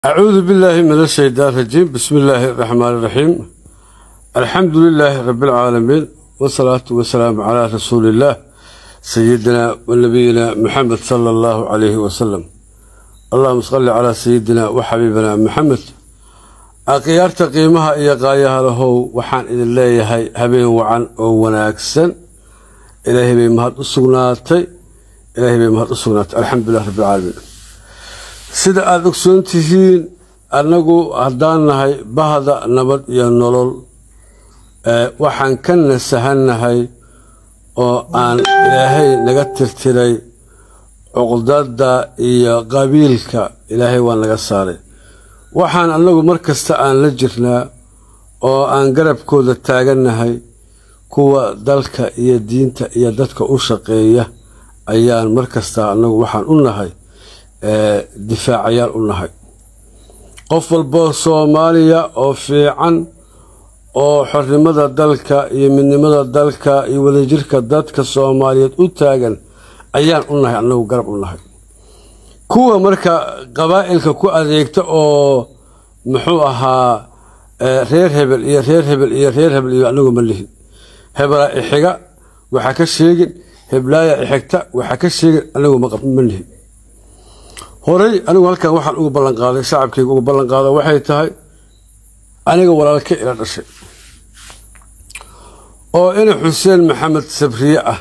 أعوذ بالله من الشيطان الرجيم بسم الله الرحمن الرحيم الحمد لله رب العالمين والصلاة والسلام على رسول الله سيدنا ونبينا محمد صلى الله عليه وسلم اللهم صل على سيدنا وحبيبنا محمد أقيارت قيمها إيا قايها له وحان إذن الله هبين وعن وناكسن إلهي بمهد السقناتي إلهي بمهد السقناتي الحمد لله رب العالمين sida aada ogsoon tihiin annagu haddaan nahay bahda nabad iyo nolol waxaan ka nasahannahay oo aan ilaahay naga tirtiray cuqdada iyo qabiilka ilaahay waa naga saaray waxaan annagu mar kasta aan la jirnaa oo aan garabkooda taagannahay kuwa dalka iyo diinta iyo dadka u shaqeeya ayaan mar kasta annagu waxaan u nahay difaacayaal u nahay qof walboo soomaaliya oo fiican oo xornimada dalka iyo midnimada dalka iyo wadajirka dadka soomaaliyeed u taagan ayaan u nahay annagu garab u nahay kuwa marka qabaa'ilka ku adeegta oo muxuu ahaa reer hebel iyo reer hebel iyo reer hebel iyo anagu ma lihin hebelaa ixiga waxaa ka sheegin heblaaya ixigta waxaa ka sheegin anagu ma lihin horey anigu halkan waxaan ugu ballanqaaday shacabkayga ugu ballanqaada waxay tahay aniga walaalka ila dhashay oo ina xuseen maxamed sabriye ah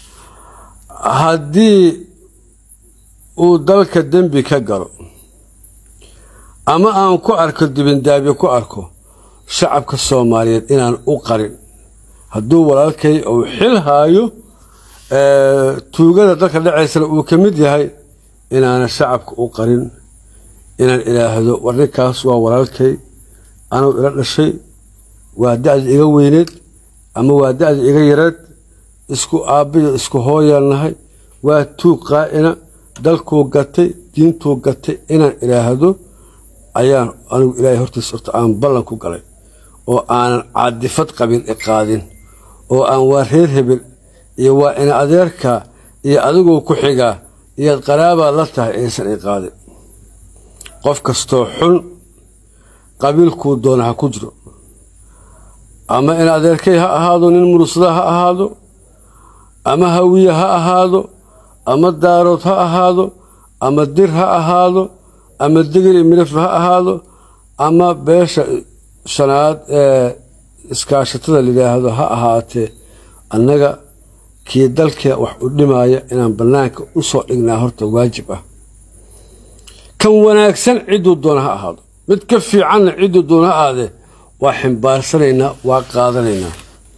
haddii uu dalka dembi ka galo ama aan ku arko dibindaabyo ku arko shacabka soomaaliyeed inaan u qarin hadduu walaalkay uu xil haayo tuugada dalka dhacaysana uu ka mid yahay inaana shacabka u qarin inaan ilaahdo war ninkaas waa walaalkay anuu ila dhashay waa da-da iga weyneed ama waa da-da iga yareed isku aabbiyo isku hooyaan nahay waa tuug qaa'ina dalkuu gatay diintuu gatay inaan ilaahdo ayaan anigu ilaahay hortiisa horta aan ballan ku galay oo aanan cadifad qabiil i qaadin oo aan waa reer hebel iyo waa ina adeerka iyo adiguu ku xigaa iyaad qaraabaad la tahay aysan i qaadin qof kastoo xun qabiilkuu doona ha ku jiro ama in adeerkay ha ahaado nin murusada ha ahaado ama hawiye ha ahaado ama daarood ha ahaado ama dir ha ahaado ama digri midhaf ha ahaado ama beesha shanaad ee iskaashatada layidhaahdo ha ahaatee annaga kii dalkee wax u dhimaaya inaan bannaanka u soo dhignaa horta waajib ah kan wanaagsan cidduu doona ha ahaado mid ka fiicanna cidduu doona ha ahaadee waa ximbaarsanaynaa waa qaadanaynaa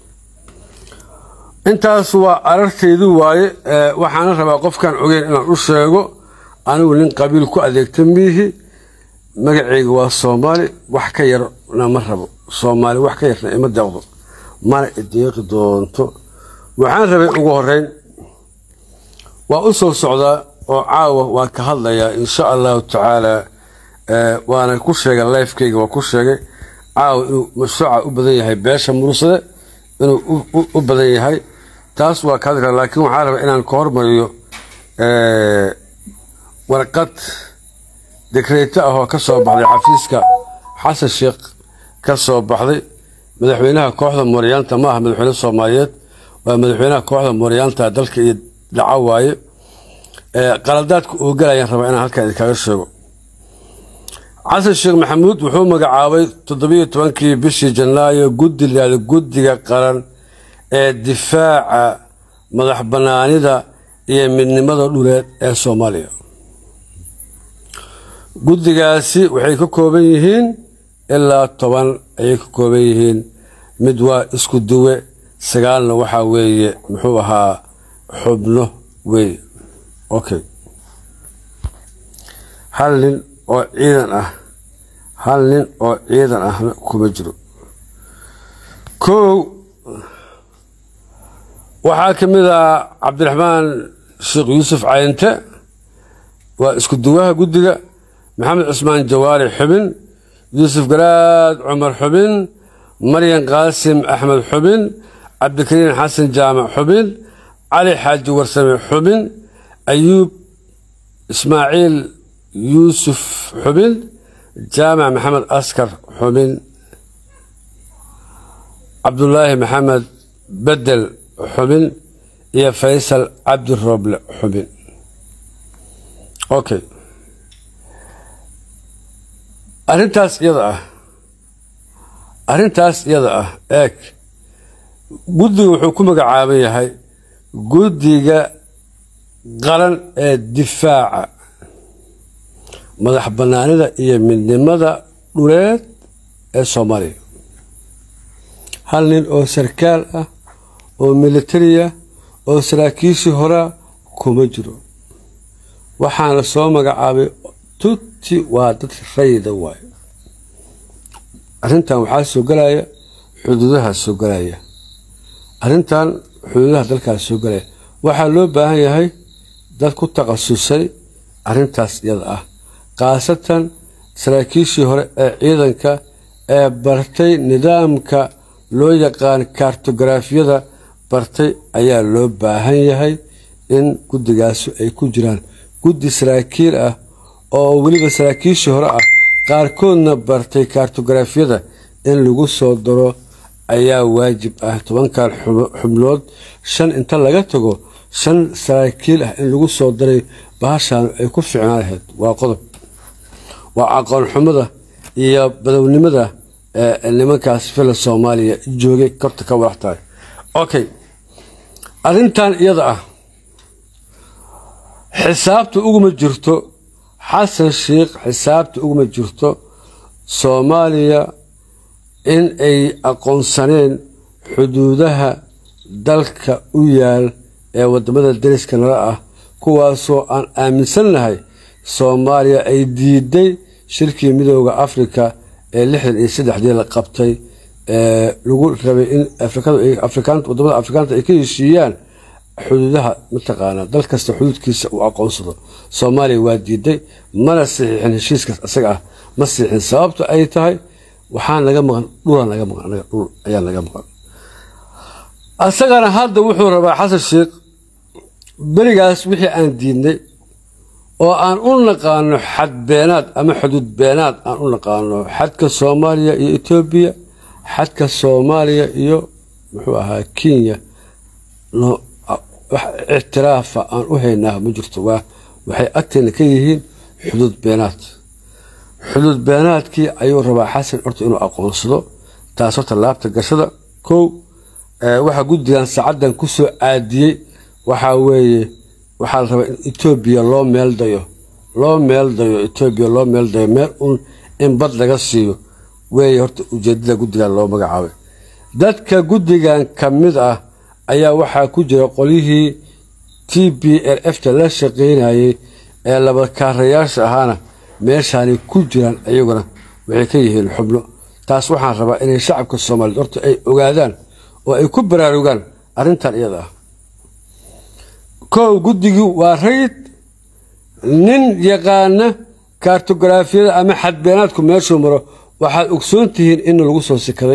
intaas waa arartaydu waaye waxaana rabaa qofkaan ogeyn inaan u sheego anigu nin qabiil ku adeegta miihi magacayga waa soomaali wax ka yarna ma rabo soomaali wax ka yarna ima deeqdo mana ideeqi doonto waxaan rabay ugu horeyn waa u soo socdaa oo caawa waan ka hadlayaa insha allahu tacaala waana ku sheegay lifekeyga waa ku sheegay caawa inuu mashruuca u badan yahay beesha mursade inuu u badan yahay taas waa ka hadli kara laakiin waxaan rabaa inaan ka hormariyo warqad dekreeto ah oo ka soo baxday xafiiska xasan sheekh ka soo baxday madaxweynaha kooxda mooryaanta ma aha madaxweyne soomaaliyeed waa madaxweynaha kooxda mooryaanta dalka iyo dhaco waaye qaladaadka uu galayaan rabaa inaan halkan idinkaga sheego xasan sheekh maxamuud wuxuu magacaabay toddobiyo tobankii bishii janaayo guddi layihahdo guddiga qaran ee difaaca madax bannaanida iyo midnimada dhuleed ee soomaaliya guddigaasi waxay ka kooban yihiin ilaa toban ayay ka kooban yihiin mid waa isku duwe sagaalna waxaa weeye muxuu ahaa xubno weeye okay hal nin oo ciidan ah hal nin oo ciidan ahna kuma jiro kow waxaa ka mid ah cabdiraxmaan sheekh yuusuf cayinte waa isku duwaha guddiga maxamed cusmaan jawaari xubin yuusuf garaad cumar xubin maryan qaasim axmed xubin cabdikariin xasan jaamac xubin cali xaaji warsame xubin ayuub ismaaciil yuusuf xubin jaamac maxamed askar xubin cabdulaahi maxamed bedel xubin iyo faysal cabdi rooble xubin okay arrintaas iyada ah arrintaas iyada ah eeg guddiga wuxuu ku magacaaban yahay guddiga qaran ee difaaca madax bannaanida iyo midnimada dhuleed ee soomaaliya hal nin oo sarkaal ah oo militariya oo saraakiishii horaa kuma jiro waxaana soo magacaabay tuti waa dad rayida waayo arrintan waxaa soo galaya xuduudaha soo galaya arrintan xuduudaha dalkaas soo galaya waxaa loo baahan yahay dad ku takhasusay arrintaas iyada ah khaasatan saraakiishii hore ee ciidanka ee bartay nidaamka loo yaqaan kartografiyada bartay ayaa loo baahan yahay in guddigaasi ay ku jiraan guddi saraakiil ah oo weliba saraakiishii hore ah qaarkoodna bartay kartografiyada in lagu soo daro ayaa waajib ah tobankan xubnood shan inta laga tago shan saraakiil ah in lagu soo daray bahashaan ay ku ficnaan lahayd waa qodob waa aqoon xumada iyo badownimada ee nimankaas fila soomaaliya joogay korta ka walax tahay okay arrintan iyada ah xisaabta uguma jirto xasan sheikh xisaabta uguma jirto soomaaliya in ay aqoonsaneen xuduudaha dalka u yaal ee wadamada dariska nala ah kuwaasoo aan aaminsannahay soomaaliya ay diiday shirkii midooda afrika ee lixdan iyo saddexdii la qabtay ee lagu rabay in wadamada afrikaanta ay ka heshiiyaan xuduudaha mataqaanaa dal kasta xuduudkiisa uu aqoonsado soomaaliya waa diiday mana saxiixin heshiiskaas isaga ah ma saxiixin sababta ay tahay waxaa naga maqan dhulaan naga maqan anaga dhul ayaa naga maqan asagana hadda wuxuu rabaa xasan sheikh berigaas wixii aan diidnay oo aan u naqaano xad beenaad ama xuduud beenaad aan u naqaano xadka soomaaliya iyo etoobiya xadka soomaaliya iyo muxuu ahaa kenya wax ictiraafa aan u haynaa ma jirto waa waxay agteena ka yihiin xuduud beenaad xuduud beenaadkii ayuu rabaa xasan horta inuu aqoonsado taas horta laabta gashada kow waxaa guddigan saacadan ku soo aadiyey waxaa weeye waxaa la rabaa in etoobiya loo meeldayo loo meeldayo etoobiya loo meeldayo meel un in bad laga siiyo weeye horta ujeedada guddigan loo magacaabay dadka guddigan ka mid ah ayaa waxaa ku jira qolyihii t b l f ta la shaqaynayay ee labakaarayaasha ahaana meeshaanay ku jiraan iyaguna waxay ka yihiin xubno taas waxaan rabaa inay shacabka soomaaliyeed horta ay ogaadaan oo ay ku baraarugaan arrintan iyada ah kow guddigii waa rayid nin yaqaana kartografiyada ama xadbeenaadku meeshuu maro waxaad ogsoon tihiin in lagu soo sikaday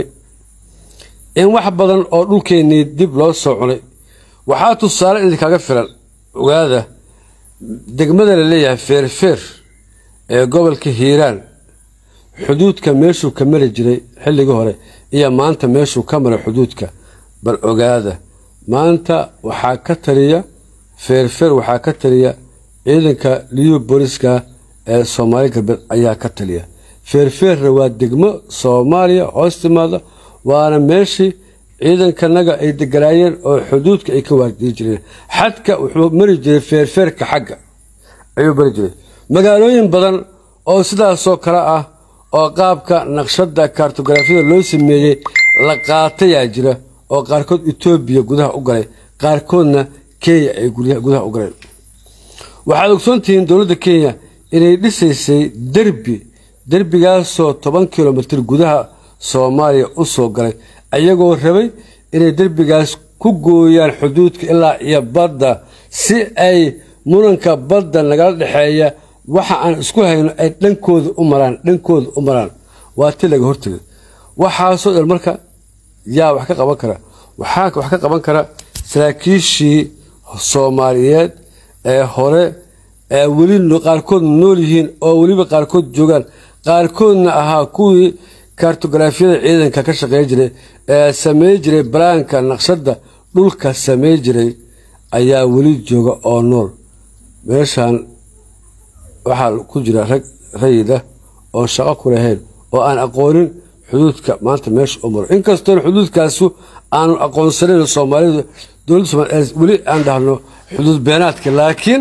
in wax badan oo dhulkeennii dib loo soo cunay waxaa tusaale idinkaga filan ogaada degmada la leeyahay feerfeer ee gobolka hiiraan xuduudka meeshuu ka mari jiray xilligii hore iyo maanta meeshuu ka maray xuduudka bal ogaada maanta waxaa ka taliya feerfeer waxaa ka taliya ciidanka liyu booliska ee soomaali galbeed ayaa ka taliya feerfeerna waa degmo soomaaliya hoos timaada waana meeshii ciidankanaga ay deganaayeen oo xuduudka ay ka waardiyi jireen xadka wuxuu mari jiray feerfeerka xagga ayuu mari jiray magaalooyin badan oo sidaasoo kale ah oo qaabka naqshada kartografiyada loo sameeyey la qaatayaa jira oo qaarkood etoobiya gudaha u galay qaarkoodna kenya ay gudaha u galeen waxaad ogsoontihiin dowladda kenya inay dhisaysay derbi derbigaasoo toban kilomitir gudaha soomaaliya u soo galay ayagoo rabay inay derbigaas ku gooyaan xuduudka ilaa iyo badda si ay muranka badda nagala dhexeeya waxa aan isku hayno ay dhankooda u maraan dhankooda u maraan waa ti laga hortegay waxaasoo dhan marka yaa wax ka qaban kara waxaa wax ka qaban kara saraakiishii soomaaliyeed ee hore ee weli qaarkood nool yihiin oo weliba qaarkood joogaan qaarkoodna ahaa kuwii kartografiyada ciidanka ka shaqey jiray ee samey jiray balaanka naqshada dhulka samey jiray ayaa weli jooga oo nool meeshan waxaa ku jira rag rayida oon shaqo ku lahayn oo aan aqoonin xuduudka maanta meesha u maro inkastoon xuduudkaasu aanu aqoonsanayn soomaalidu dowladda somaaliya weli aan dhahno xuduud beenaadka laakiin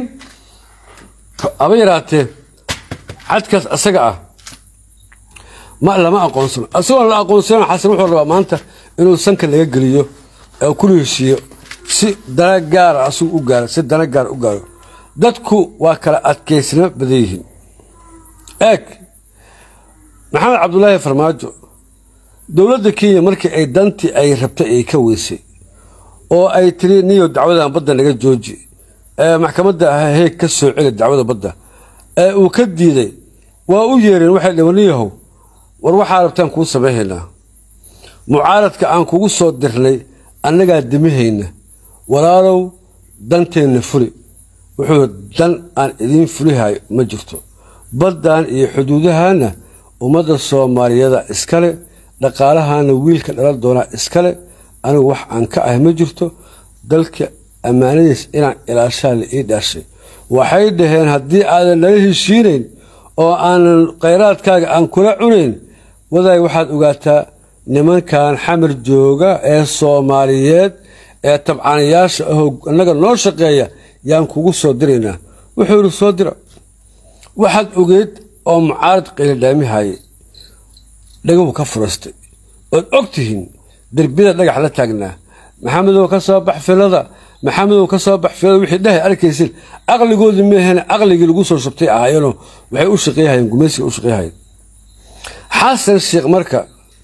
haba yaraatee xadkaas asaga ah ma lama aqoonsano isagoon la aqoonsanan xasan wuxuu rabaa maanta inuu sanka laga geliyo ee kula heshiiyo si dana gaara asigu u gaaro si dana gaara u gaaro dadku waa kala adkaysnimo badan yihiin eeg maxamed cabdulaahi farmaajo dowladda kenya markii ay dantii ay rabtay ay ka weysay oo ay tiri niyo dacwadan badda naga jooji ee maxkamadda heeg ka soo celi dacwada badda ee uu ka diiday waa u yeereen waxay dhaheen niyahow war waxaa rabtaan kuu samayhaynaa mucaaradka aan kugu soo dirnay annagaa dimihayna walaalow danteenna fuli wuxuu dan aan idiin fulihayo ma jirto baddan iyo xuduudahaana ummadda soomaaliyada iskale dhaqaalahana wiilka dhalan doonaa iskale anigu wax aan ka ah ma jirto dalka ammaanadiis inaan ilaashaa la ii dhaashay waxay dhaheen haddii aadan nala heshiinayn oo aanan khayraadkaaga aan kula cunayn wadaay waxaad ogaataa nimankan xamar jooga ee soomaaliyeed ee tabcanayaasha ahoo annaga noo shaqeeya yaan kugu soo diraynaa wuxuu ihi soo dira waxaad ogeed oo mucaarad qayladhaamihayay dhagahu ka furastay ood og tihiin derbiyada dhagax la taagnaa maxamedow ka soo bax filada maxamedow ka soo bax filada wixii dhahay arkaysin aqligoodii meehena aqligii lagu soo shubtay ahaayeenoo waxay u shaqeeyahayeen gumaysiga u shaqeeyahayeen xasan sheekh marka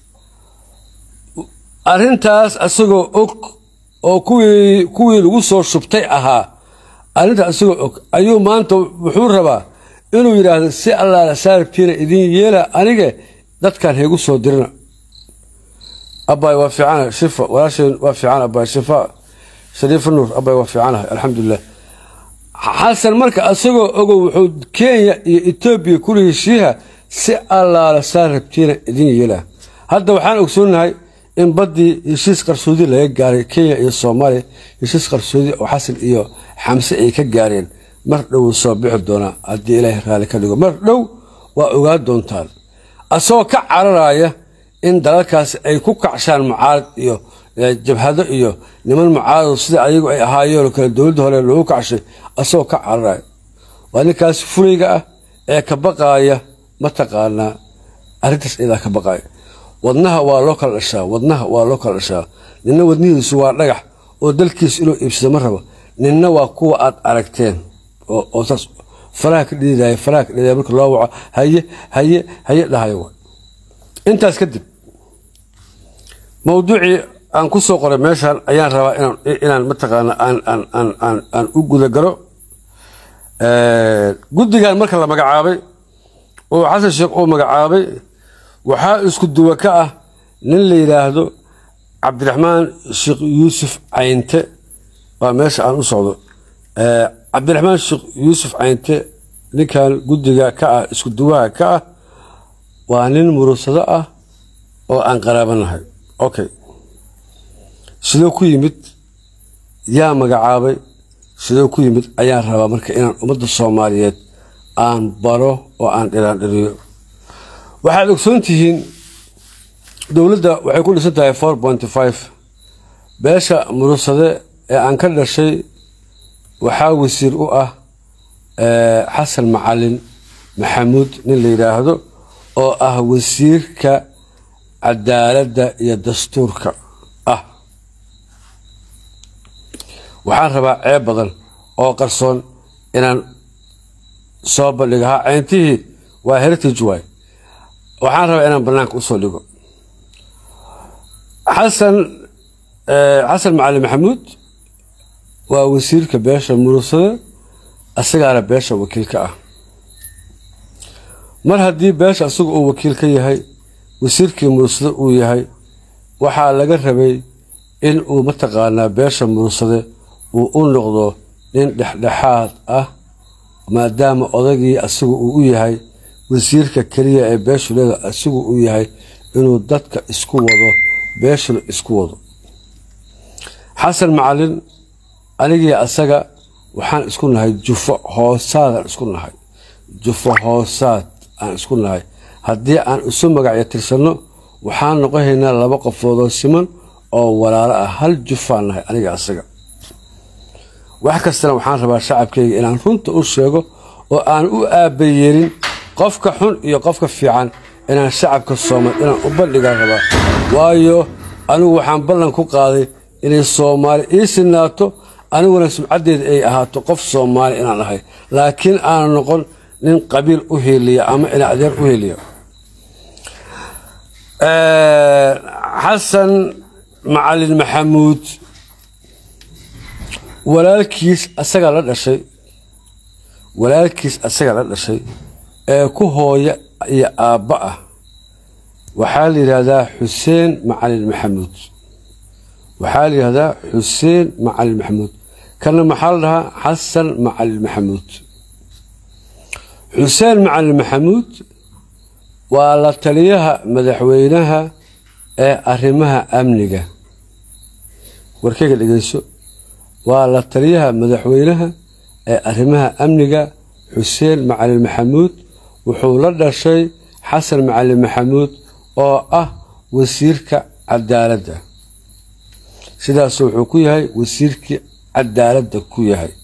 arrintaas asagoo og oo kuwii kuwii lagu soo shubtay ahaa arrintaas asagoo og ayuu maanta wuxuu rabaa inuu yidhaahdo si allaala saarabtiina idiin yeela anige dadkan heegu soo dirina abaay waa fiicana shifa walaasheen waa fiican abaay shifa shariifa nuur abaay waa fiicanahay alxamdulilah xasan marka asagoo ogow wuxuu kenya iyo etoobiya kula heshiiha si allaala saarabtiina idiin yeela hadda waxaan ogsoonahay in baddii heshiis qarsoodi laga gaaray kenya iyo soomaaliya heshiis qarsoodi oo xasan iyo xamse ay ka gaareen mar dhow soo bixi doonaa haddii ilaahay raalli ka dhigo mar dhow waa ogaa doontaan asagoo ka cararaya in dalalkaasi ay ku kacshaan mucaarad iyo jabhado iyo niman mucaarado sida ayagu ay ahaayeen oo kale dowladda hore loogu kacshay asagoo ka cararaya waa ninkaas fulayga ah ee ka baqaaya mataqaanaa arrintaas iyadaa ka baqaaya wadnaha waa loo kala dhashaa wadnaha waa loo kala dhashaa ninna wadnihiisu waa dhagax oo dalkiisa inuu iibsado ma rabo ninna waa kuwa aad aragteen oo saas faraha ka dhiidaya faraha ka dhiidaya marka loo waco haye haye haye dhahayo wa intaas kadib mawduucii aan ku soo qoray meeshan ayaan rabaa inaan inaan mataqaana aan aan aan aan aan u gudagalo guddigan marka la magacaabay oo xasan sheekh uu magacaabay waxaa isku duwa ka ah nin la yidhaahdo cabdiraxmaan sheekh yuusuf caynte waa meesha aan u socdo cabdiraxmaan sheekh yuusuf caynte ninkan guddiga ka ah isku duwaha ka ah waa nin murugsado ah oo aan qaraabanahay okay sidoo ku yimid yaa magacaabay sidoo ku yimid ayaan rabaa marka inaan ummadda soomaaliyeed aan baro oo aan dhiraandhiriyo waxaad ogsoon tihiin dowladda waxay ku dhisan tahay four pointy five beesha murugsade ee aan ka dhashay waxaa wasiir u ah xasan macalin maxamuud nin la yidhaahdo oo ah wasiirka cadaaladda iyo dastuurka ah waxaan rabaa ceeb badan oo qarsoon inaan soo bandhigo ha ceyntihii waa heritage way waxaan rabaa inaan banaanka usoo dhigo xasan xasan macalin maxamuud waa wasiirka beesha murugsade asagaana beesha wakiilka ah mar haddii beesha asaga uu wakiil ka yahay wasiirkii murugsade uu yahay waxaa laga rabay in uu mataqaanaa beesha murugsade uu u noqdo nin dhexdhexaad ah maadaama odagii asaga uu u yahay wasiirka keliya ee beeshuleda asigu uu yahay inuu dadka isku wado beeshuna isku wado xasan macalin anigii asaga waxaan isku nahay jufo hoosaadaan isku nahay jufo hoosaad aan isku nahay haddii aan isu magacyo tirsanno waxaan noqonaynaa laba qofoodoo siman oo walaalo ah hal jufaan nahay aniga asaga wax kastana waxaan rabaa shacabkayga inaan runta u sheego oo aan u aabayeelin qofka xun iyo qofka fiican inaan shacabka soomaal inaan u bandhigaan rabaa waayo anigu waxaan ballan ku qaaday inay soomaali ii sinaato aniguna sumcaddeeda ay ahaato qof soomaali inaan ahay laakiin aana noqon nin qabiil u heeliya ama ina adeer u heeliya xasan macalin maxamuud walaalkiis asagaa la dhashay walaalkiis asagaa la dhashay ee ku hooya iyo aabba ah waxaa la yidhaahdaa xuseen macalin maxamuud waxaa la yidhahdaa xuseen macalin maxamuud kana maxaa la dhahaa xasan macalin maxamuud xuseen macalin maxamuud waa la taliyaha madaxweynaha ee arrimaha amniga warkayga dhegeyso waa la taliyaha madaxweynaha ee arrimaha amniga xuseen macalin maxamuud wuxuu la dhashay xasan macalin maxamuud oo ah wasiirka cadaaladda sidaasu wuxuu ku yahay wasiirkii cadaaladda ku yahay